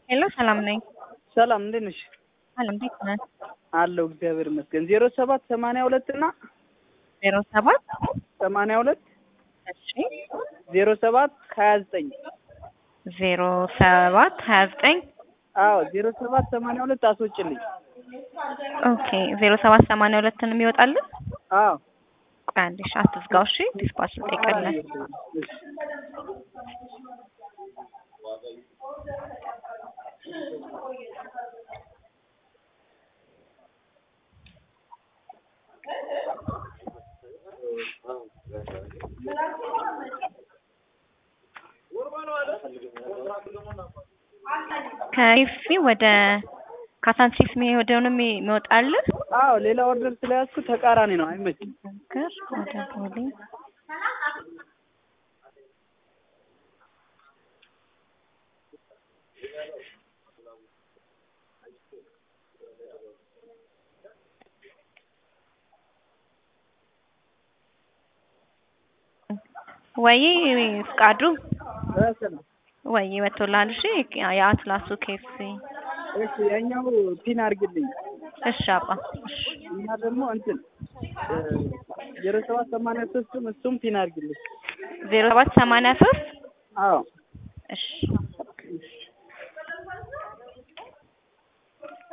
ሄሎ ሰላም ነኝ። ሰላም እንዴት ነሽ? ሰላም እንዴት ነህ? አለሁ እግዚአብሔር ይመስገን። ዜሮ ሰባት ሰማንያ ሁለት እና ዜሮ ሰባት ሰማንያ ሁለት እሺ ዜሮ ሰባት ሀያ ዘጠኝ ዜሮ ሰባት ሀያ ዘጠኝ አዎ ዜሮ ሰባት ሰማንያ ሁለት አስወጭልኝ። ኦኬ ዜሮ ሰባት ሰማንያ ሁለትን የሚወጣልን አዎ ቆይ አንዴ እሺ አትዝጋው እሺ ዲስፓች እንጠይቃለን እሺ። ከኢፊ ወደ ካሳንቺስ የሚሄደው ነው የሚወጣልን አዎ ሌላ ኦርደር ስለያዝኩ ተቃራኒ ነው፣ አይመችም። ነገር ወደ ቦሌ ወይ ፍቃዱ ሰላም ወይ ወጥቶልሃል። እሺ የአትላሱ ኬፍሲ እሺ፣ ያኛው ፒን አድርግልኝ እሺ አባ እሺ እና ደግሞ እንትን ዜሮ ሰባት ሰማንያ ሶስትም እሱም ፒን አድርግልኝ። ዜሮ ሰባት ሰማንያ ሶስት አዎ እሺ